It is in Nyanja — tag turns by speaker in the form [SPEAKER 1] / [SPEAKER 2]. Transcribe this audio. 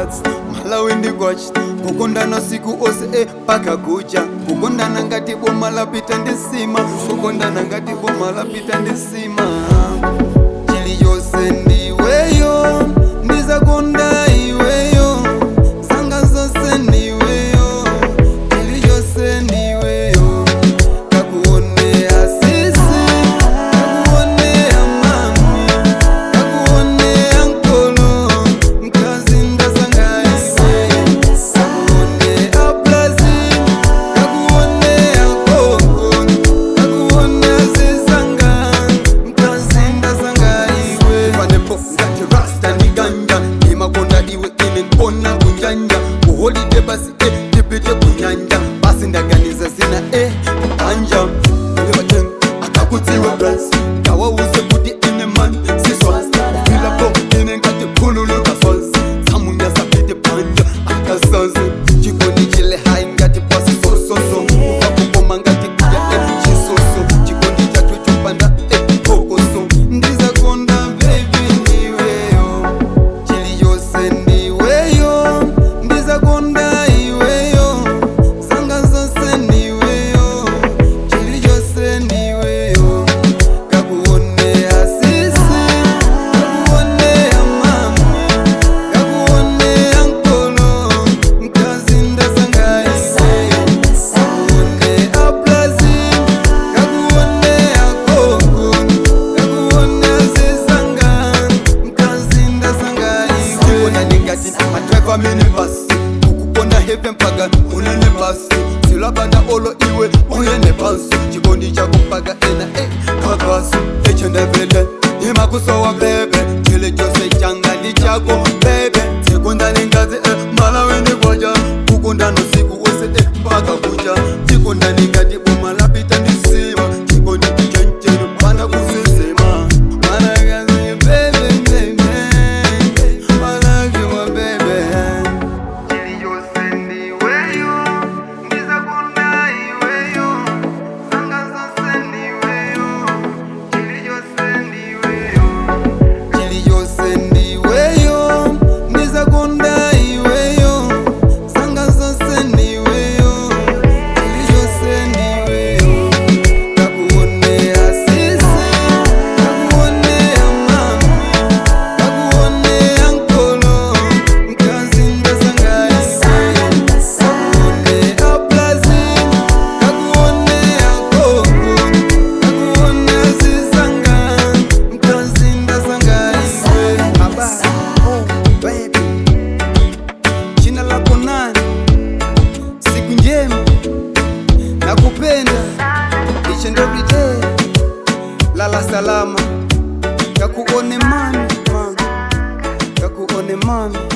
[SPEAKER 1] mats malawi ndigwachi kukondana siku ose e paka kucha kukondana ngati boma lapita ndisima kukondana ngati boma lapita ndisima chiliyonse ndiweyo ndizakonda iweyo zanga zonse ndiweyo chiliyonse ndiweyo kakuonea sisi kakuonea mami kakuonea nkolo mkazi ndazangaiwe kakuonea plazi kakuonea koko kakuonea zizanga mkazi ndazangaiwe panepo ngati rasta ni ganja imakonda iwe ine nkona kunjanja kuholide basi e tipite kunyanja basi ndaganiza zina e anja ilevaten akakudziwa bras kawauze kuti ine man siswa ilapo ine ngati khululuka sozi samunyasapite panja akasazi chikondi chile hai ngati pasi sososo ukakukoma ngati kuya e chisoso chikondi chatu chopanda e kokoso ndizakonda bebi ndiweyo chiliyonse ndiweyo ndizakonda iweyo zanga zonse ndiweyo chiliyonse ndiweyo kakuonea sisi kakuonea mami kakuonea nkolo mkazi ndazangaiwe kakuonea plazi kakuonea koko kakuonea zizanga mkazi ndazangaiwe ona ningati madraiva mini basi kukukonda heve mpaka unene basi silabanda olo iwe uyene basi chikondi chako mpaka ena e kakasi echendevele imakusowa bebe chile chose changali chako bebe sekundani ngazi e malaweni kwaja kukundano siku ose e mpaka kucha chikundani ngati boma lapita ndisima chikondi chenchenu pana kusisima managazi bebe bebe malagiwa bebe chiliyose ndiweyo ndizakonda iweyo zanga zose ndiweyo chiliyose ndiweyo chiliyose ndiweyo ndizakonda iweyo zanga zose ndiweyo chiliyose ndiweyo kakuonea sisi kakuonea mami kakuonea nkolo mkazi ndazangaiwe kakuonea plazi kakuonea koko kakuonea zizanga mkazi ndazangaiwe aba oh baby jina lako nani siku njema nakupenda each and every day lala salama kakuone mami mami kakuone mami